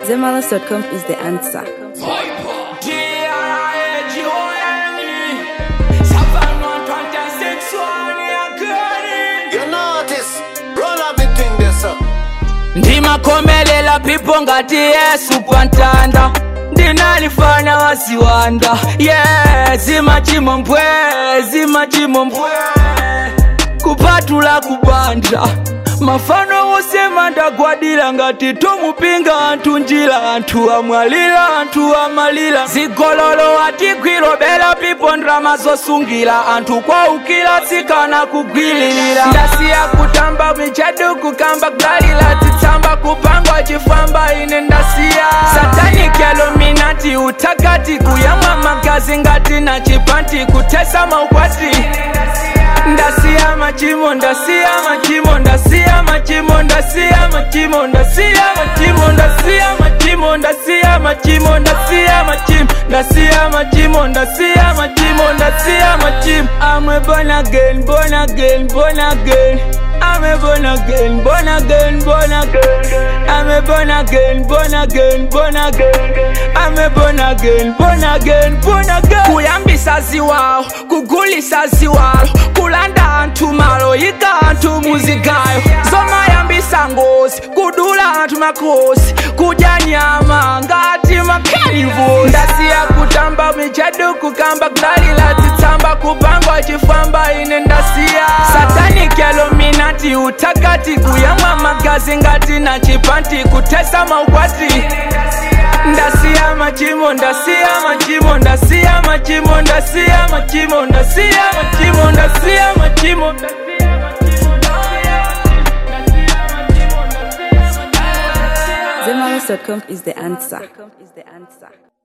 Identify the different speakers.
Speaker 1: Zemalas.com is the answer.
Speaker 2: You notice, roll up the thing this up.
Speaker 3: ndimakomelela pipo ngati yesu pantanda ndinalifana wasiwanda ye yeah, zimachimo mpwe zimachimo mpwe kupatula kubanja mafano wosema ndagwadira ngati tomupinga anthu njira anthu amwalira anthu amalira zigololo atigwiro bela pipo ndrama zosungira anthu kwaukira tsikana kugwilirira ndasiya kutamba michadu kukamba galila titsamba kupangwa chifamba ine ndasiya sataniki aluminati utakati kuyamwa magazi ngati na chipanti kutesa maukwati ndasiya machimo ndasiya machimo ndasiya machimo ndasiya machimo ndasiya machimo ndasiya machimo ndasiya machimo ndasiya machimo ndasiya machimo ndasiya machimo ndasiya machimo I'm a born again born again born again I'm a born again born again born again I'm a born again born again born again I'm a born again born again born again kuyambisa ziwawo kugulisa ziwalo kulanda anthu malo yika anthu muzigayo zomayambisa ngozi kudula anthu makhosi kudya nyama ngati makanivosi ndasiya kutamba michadu kukamba kudalila titsamba kupangwa chifamba ine ndasiya sataniki aluminati utakati kuyamwa magazi ngati na chipanti kutesa maukwati ndasiya machimo ndasiya machimo ndasiya machimo ndasiya machimo ndasiya machimo ndasiya machimo
Speaker 1: Zemalas.com is the answer.